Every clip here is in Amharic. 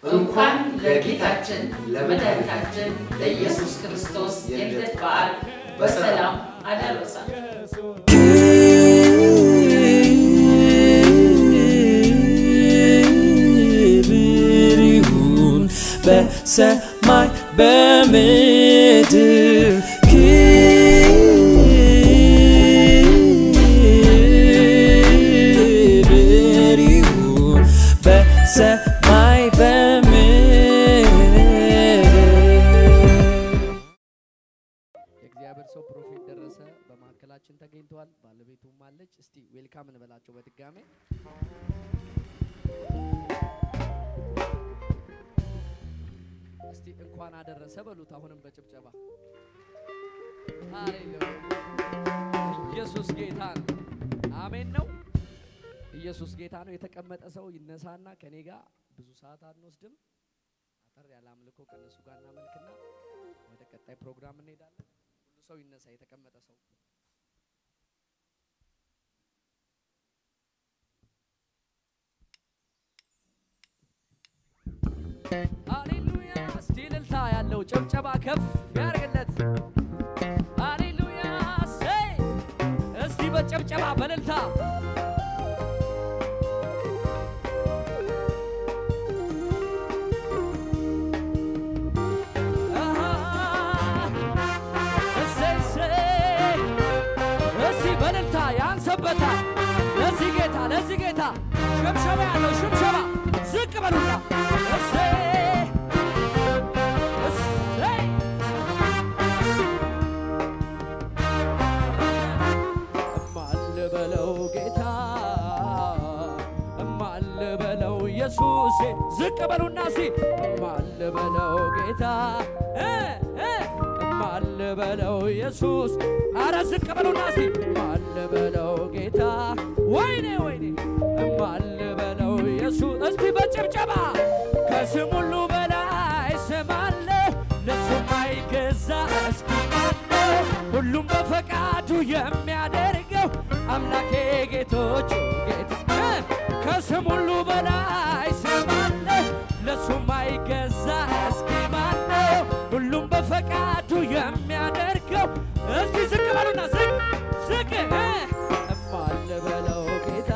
እንኳን ለጌታችን ለመድኃኒታችን ለኢየሱስ ክርስቶስ የልደት በዓል በሰላም አደረሳችሁ። ክብር ይሁን በሰማይ በምድር ክብር ይሁን በሰማይ በምድር የእግዚአብሔር ሰው ፕሮፌት ደረሰ በመካከላችን ተገኝተዋል። ባለቤቱም አለች። እስቲ ዌልካም እንበላቸው በድጋሜ እስቲ እንኳን አደረሰ በሉት። አሁንም በጭብጨባ ሃሌሉያ! ኢየሱስ ጌታ ነው። አሜን ነው። ኢየሱስ ጌታ ነው። የተቀመጠ ሰው ይነሳና ከኔ ጋር ብዙ ሰዓት አንወስድም። አጠር ያለ አምልኮ ከነሱ ጋር እናመልክና ወደ ቀጣይ ፕሮግራም እንሄዳለን። ሁሉ ሰው ይነሳ፣ የተቀመጠ ሰው ሃሌሉያ! እስቲ እልልታ ያለው ጭብጨባ ከፍ ያርግለት። ሃሌሉያ! እሰይ! እስቲ በጭብጨባ በእልልታ እሰይ እሰይ! እስቲ በእልልታ ያንሰበታል። ለዚህ ጌታ ለዚህ ጌታ ሽብሸባ ያለው ሽብሸባ ዝቅ በሉና እሰይ እሰይ! እማል በለው ጌታ እማል በለው ኢየሱሴ ዝቅ በሉና ሲ እማል በለው ጌታ እ እ እማል በለው ኢየሱስ አረ ዝቅ በሉና ሲ እማል በለው ጌታ ወይኔ ወይኔ እማል በለው ኢየሱስ እስቲ በጭብጨባ ከስም ሁሉ በላይ ስም አለ ለሱ ማይገዛ እስኪ ማነው ሁሉም በፈቃዱ የሚያደርገው አምላኬ ጌቶች ጌታ ከስም ሁሉ በላይ ስም አለ ለሱ ማይገዛ እስኪ ማነው ሁሉም በፈቃዱ የሚያደርገው እስቲ ዝቅ በሉና ዝቅ ዝቅ እ እማል በለው ጌታ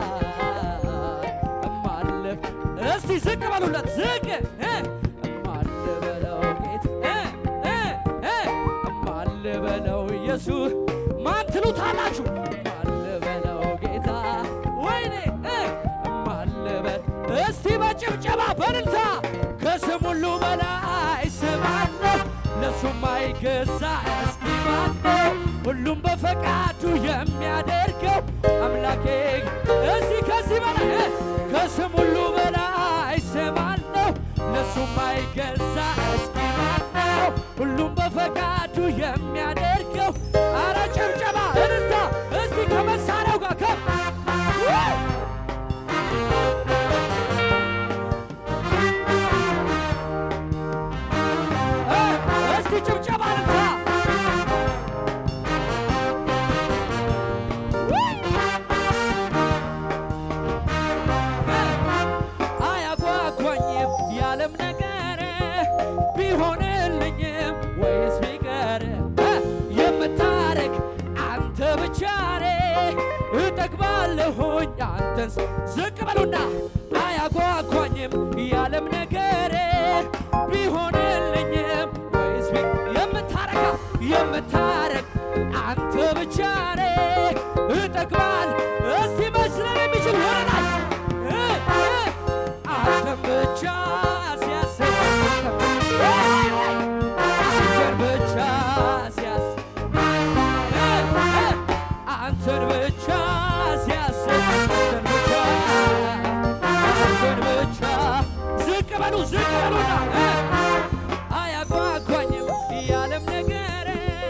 እማል እስቲ ዝቅ በሉለት ዝቅ እ እማል በለው ጌታ እ እ እ እማል በለው ኢየሱስ ማን ትሉታላችሁ? እማል በለው ጌታ ወይኔ እ እማል በል እስቲ በጭብጨባ በእልልታ ከስም ሁሉ በላይ ስም አለ ለሱ ማይገዛ እስኪ ማነው ሁሉም በፈቃዱ የሚያደርገው አምላኬ እስቲ ከዚህ በላይ እ ከስም ሁሉ በላይ ስም አለው ለሱ ማይገዛ እስኪ ማነው ሁሉም በፈቃዱ የሚያደርገው አረ ጭብጨባ እልልታ እስቲ ከመሳሪያው ጋር ከፍ ውይ! እ እስቲ ጭብጨባ እልልታ ውይ! አያጓጓኝም የዓለም ነገር ቢሆንልኝም ወይስ ቢቀር እ የምታረግ አንተ ብቻ ነህ። እጠግባለሁኝ አንተን ስ- ዝቅ በሉና አያጓጓኝም የዓለም ነገር ቢሆንልኝም ወይስ ቢ የምታረጋ የምታረግ አንተ ብቻ ነህ። እጠግባል እስቲ መስለን የሚችል ወደ ላይ እ እ አንተን ብቻ ሲያስብ አንተን ብቻ ሲያስብ አንተን ብቻ ሲያስብ አንተን ብቻ አንተን ብቻ ዝቅ በሉ ዝቅ በሉና እ አያጓጓኝም የዓለም ነገር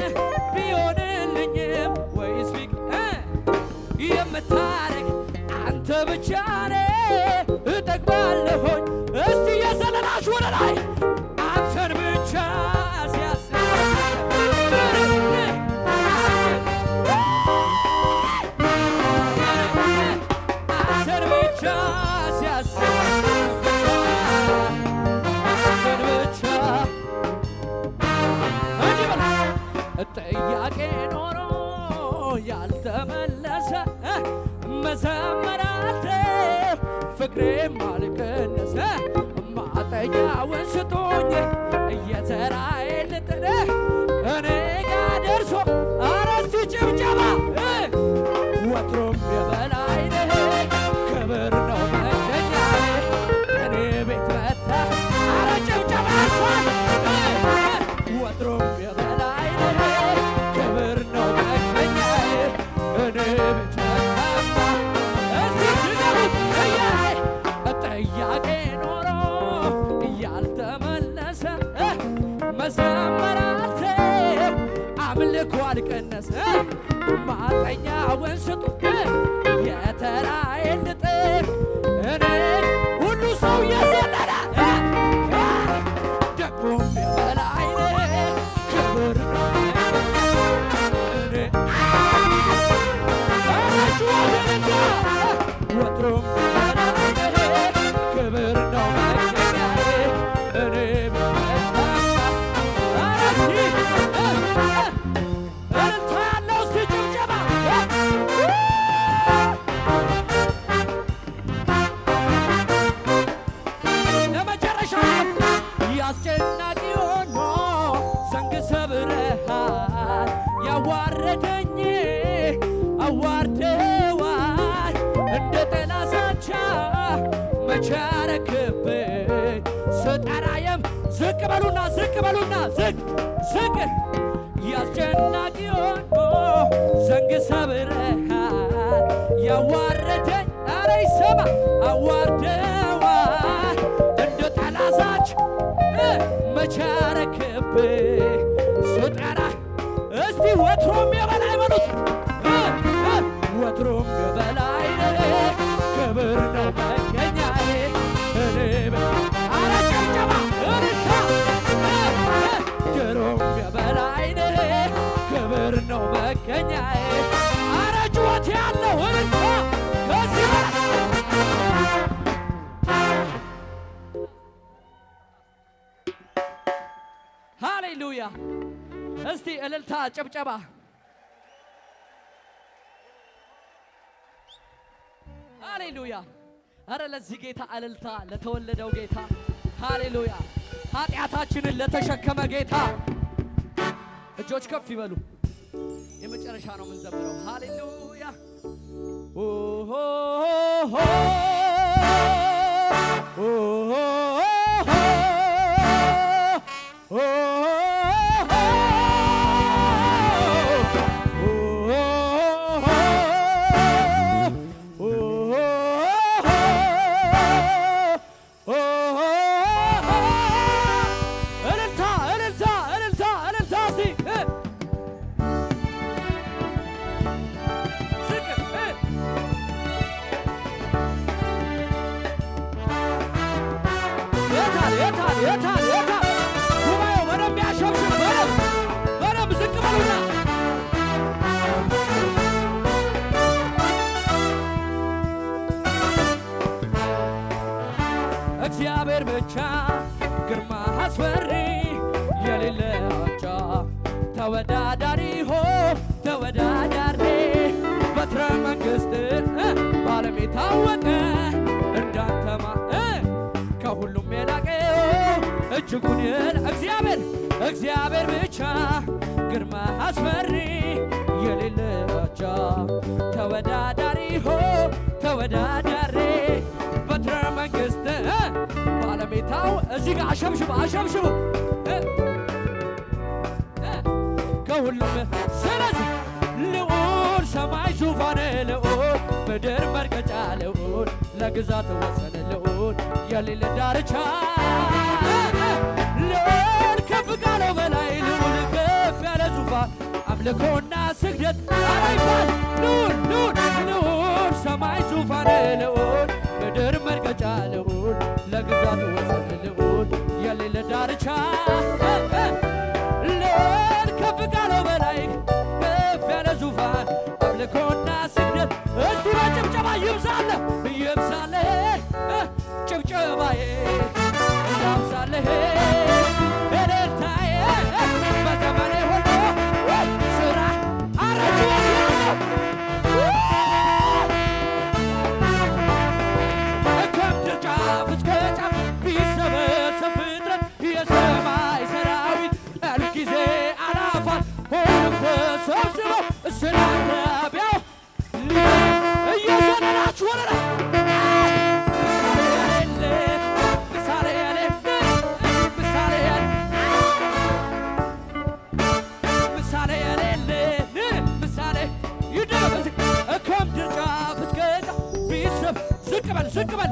ቢሆንልኝም ወይስ ቢቅ እ የምታረግ አንተ ብቻ ነህ። እጠግባለሁኝ እስቲ የዘለላችሁ ወደ ላይ አንተን ብቻ ሲያስብ አንተን ብቻ ሲያስብ ማጠኛውን ስጡ የተራዬን ልጥር እኔ ሁሉ ሰው የዘለለ ደግሞ የበላይ ክብር ነው እኔ ወትሮም ክብር ነው መገኛዬ እኔ ብመታ እልልታ ያለው እስቲ ጭብጨባ ለመጨረሻ ያስጨናቂ ሆኖ ዘንግ ሰብረሃል ያዋረደኝ አዋርደዋል እንደ ጠላሳቻ መቻረክብኝ ስጠራየም ዝቅ በሉና ዝቅ በሉና ዝቅ ዝቅ ያስጨናቂ ሆኖ ዘንግ ሰብረሃል ያዋረደኝ አረ ይሰማ አዋርደዋል እንደ ጠላሳች መቻረክብኝ ስጠራ እስቲ ወትሮም የበላይ በሉት እ፣ እ፣ ወትሮም የበላይ ነህ፣ ክብር ነው መገኛዬ እኔ በ- አረ ጨብጨባ እልልታ እ፣ እ፣ ድሮም የበላይ ነህ፣ ክብር ነው መገኛዬ አረ ጩኸት ያለው እልልታ ከዚህ በላይ ሃሌሉያ! እስቲ እልልታ ጭብጨባ። ሃሌሉያ! አረ ለዚህ ጌታ እልልታ፣ ለተወለደው ጌታ ሃሌሉያ! ኃጢአታችንን ለተሸከመ ጌታ እጆች ከፍ ይበሉ። የመጨረሻ ነው የምንዘምረው። ሃሌሉያ! ኦሆ እልልታ እልልታ እልልታ እልልታ እስቲ እ ዝቅ እ የታል የታል የታል የታል ጉባኤው በደንብ ያሸብሽብ በደንብ በደንብ ዝቅ በሉና እግዚአብሔር ብቻ ግርማ አስፈሪ የሌለ አቻ ተወዳዳሪ ሆ ተወዳዳሪ በትረ መንግስት እ፣ በዓለም የታወቀ እንዳንተማ እ፣ ከሁሉም የላቀ እጅጉን የለ እግዚአብሔር እግዚአብሔር ብቻ ግርማ አስፈሪ የሌለ አቻ ተወዳዳሪ ሆ ተወዳዳሪ በትረ መንግስት እ፣ ባለሜታው እዚህ ጋር አሸብሽቡ አሸብሽቡ እ፣ እ፣ ከሁሉም ስለዚህ ልዑል ሰማይ ዙፋን ልዑል ምድር መርገጫ ልዑል ለግዛት ወሰን ልዑል የሌለ ዳርቻ ልዑል ከፍ ካለው በላይ ልዑል ከፍ ያለ ዙፋን አምልኮና ስግደት ኧረ ይባል ልዑል ልዑል ልዑል ሰማይ ዙፋን ልዑል ምድር መርገጫ ልዑል ለግዛት ወሰን ልዑል የሌለ ዳርቻ ልዑል ከፍ ካለው በላይ ከፍ ያለ ዙፋን አምልኮና ስግደት እስቲ በጭብጨባ ይብዛለ ይብዛለ ጭብጨባዬ ያብዛለህ እልልታዬ በዘመኔ ሁሉ ስራ አረጅወት ያለው ከምድር ጫፍ እስከ ጫፍ ቢሰበሰብ ፍጥረት የሰማይ ሰራዊት እልፍ ጊዜ አላፋት ሁሉም ተሰብስበው ስላንተ ቢያው እየዘለላችሁ ወደ ላይ ምሳሌ የሌለ ምሳሌ የሌለ ምሳሌ የሌለ ምሳሌ ይደረግ ከምድር ጫፍ እስከ ጫፍ ቢሰብ ዝቅ በል ዝቅ በል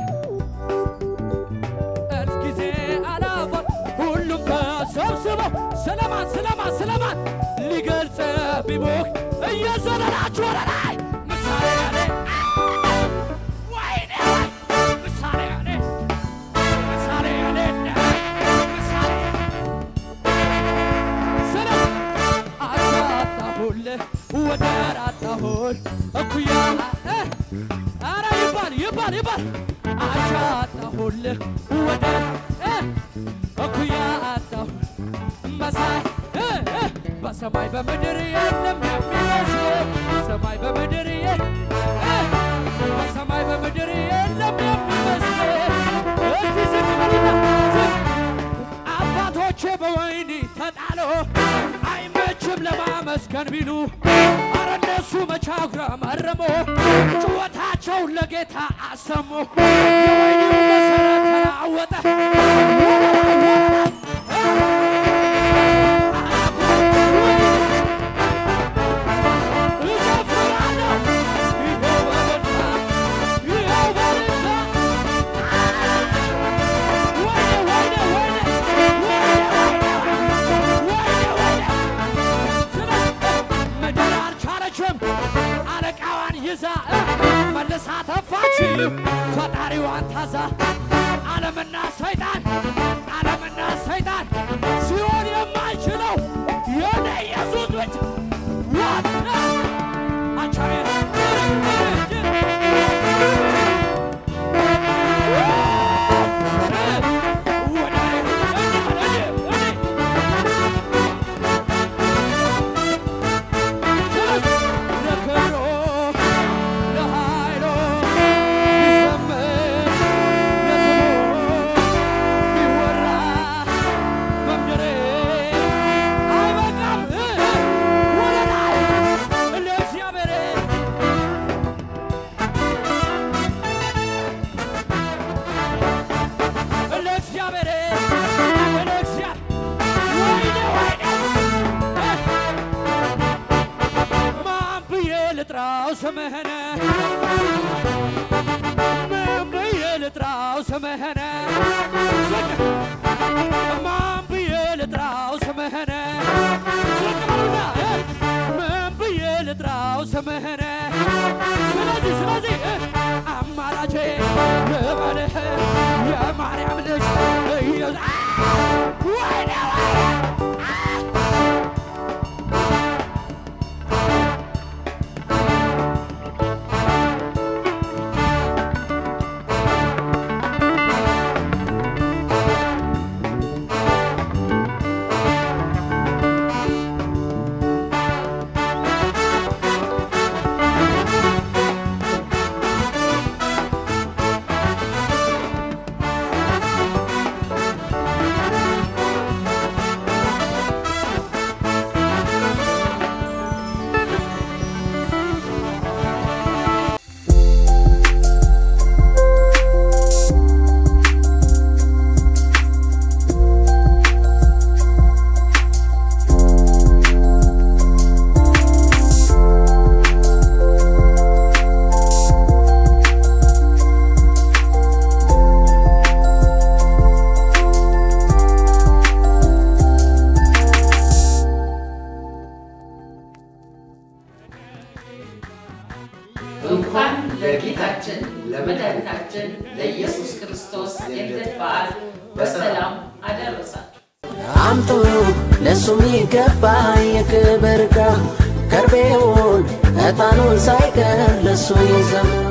እልፍ ጊዜ አላፋት ሁሉም ተሰብስበው ስለማን ስለማን ስለማን ሊገልጽ ቢሞክ እየዘለላችሁ ወደ ላይ ምሳሌ ያለ ወይኔ ምሳሌ ያለ ምሳሌ ያለ ምሳሌ ስለ አሳጣሁልህ ወደር አጣሁል እኩያ እ ኧረ ይባል ይባል ይባል አሻጣሁልህ ወደር እ እኩያ አጣሁ መሳይ እ እ በሰማይ በምድር የለም የሚመስል በሰማይ በምድር የ እ በሰማይ በምድር የለም የሚመስል እስቲ ዝቅ በሉና ዝቅ አባቶቼ በወይኒ ተጣሎ አይመችም ለማመስገን ቢሉ አረ እነሱ መቻጉራ መረሞ ጩኸታቸውን ለጌታ አሰሙ። የወይኒው መሰረት ተናወጠ። እዘፍራለሁ ይኸው በደስታ ይኸው በደስታ ወይኔ ወይኔ ወይኔ ወይኔ ወይኔ ስለ ምድር አልቻለችም አለቃዋን ይዛ መልሳ ተፋች ፈጣሪዋን ታዛ ዓለምና ሰይጣን ዓለምና ሰይጣን ሲሆን የማይችለው የኔ ኢየሱስ ብቻ ዋት አቻሬ ለእግዚአብሔር ለእግዚአብሔር ወይኔ ወይኔ ማን ብዬ ልጥራው ስምህን ምን ብዬ ልጥራው ስምህን ዝቅ ማን ብዬ ልጥራው ስምህን ዝቅ በሉና እ ምን ብዬ ልጥራው ስምህን ስለዚህ ስለዚህ እ አማራጄ ልበልህ የማርያም ልጅ ኢየሱስ አ! ወይኔ ወይኔ እንኳን ለጌታችን ለመድኃኒታችን ለኢየሱስ ክርስቶስ የልደት በዓል በሰላም አደረሳችሁ። አምጡ ለሱ የሚገባ የክብር ዕቃ ከርቤውን ዕጣኑን ሳይቀር ለሱ ይዘምሩ